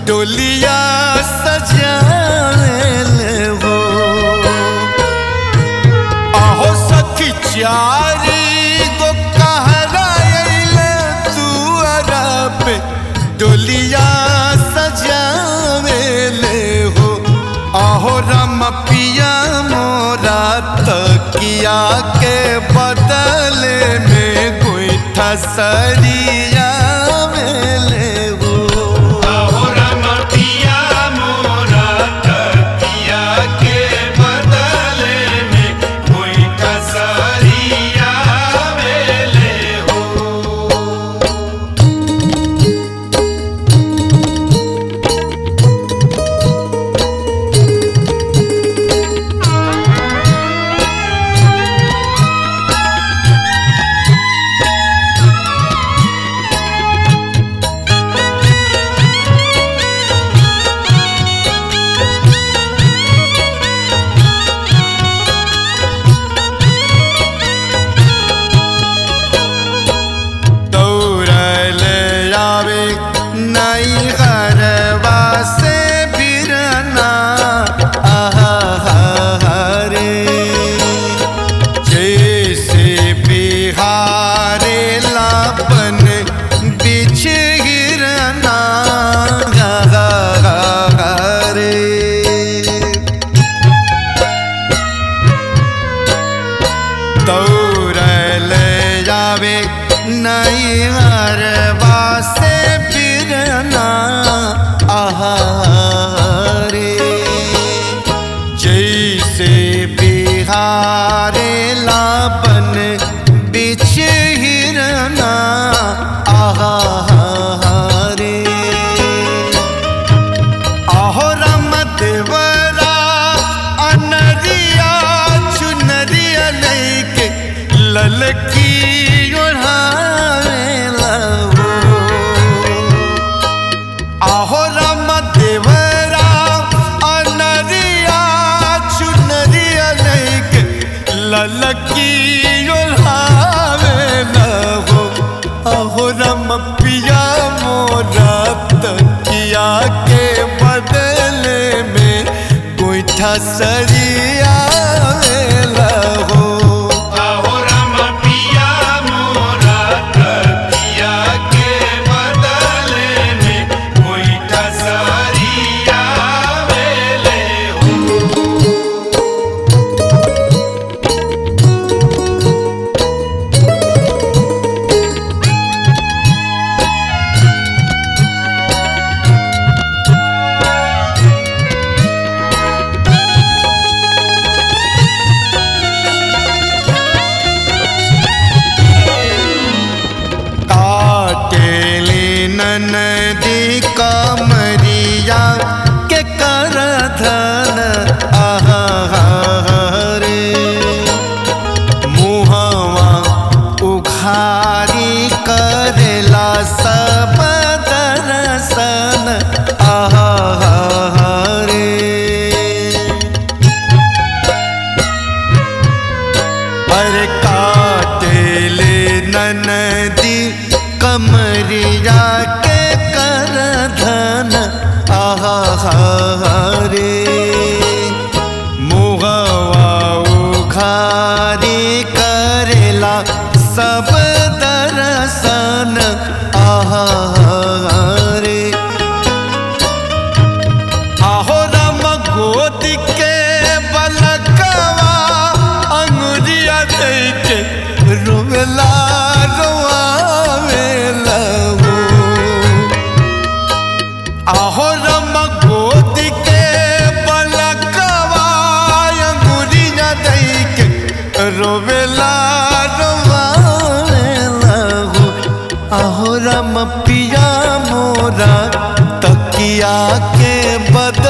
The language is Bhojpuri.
डोलिया सजाले हो आहो सखी चारी गो कहरा अइले तू अरब डोलिया सजावेले हो आहो रम पिया मोरा तकिया के बदले में गोईठा सरिया मेले हो दौड़ल आवे नई घरवा से बिरना आहा रे जैसे बिहारे लापन बिछ गिरना रे दौड़ल जावे नई हरवा से बिरना आहारे जैसे बिहारे लापन बिछ हिरना आहारे आहो राम देवरा अनरिया चुनरिया लैके ललकी ओढ़ावे लहो आहो राम देवरा अनरिया चुनरिया लैके ललकी ओढ़ावे लहो आहो राम पिया मोरा तकिया के बदले में गोईठा सरिया लहो काटेली ननदी कमरिया के कर धन आहारे मुहवा उखारी करेला सब दर्शन आहारे अरे काटेले ननदी कमरिया के कर धन आहारे मुहवा उखारी करेला सब दर्शन आहारे आहो राम गोद के बलकवा अंगुरिया दैके रोवेला रोआवेला हो आहो राम गोद के बलकवा अंगुरिया दैके रोवेला रोआवेला हो आहो राम पिया मोरा तकिया के बद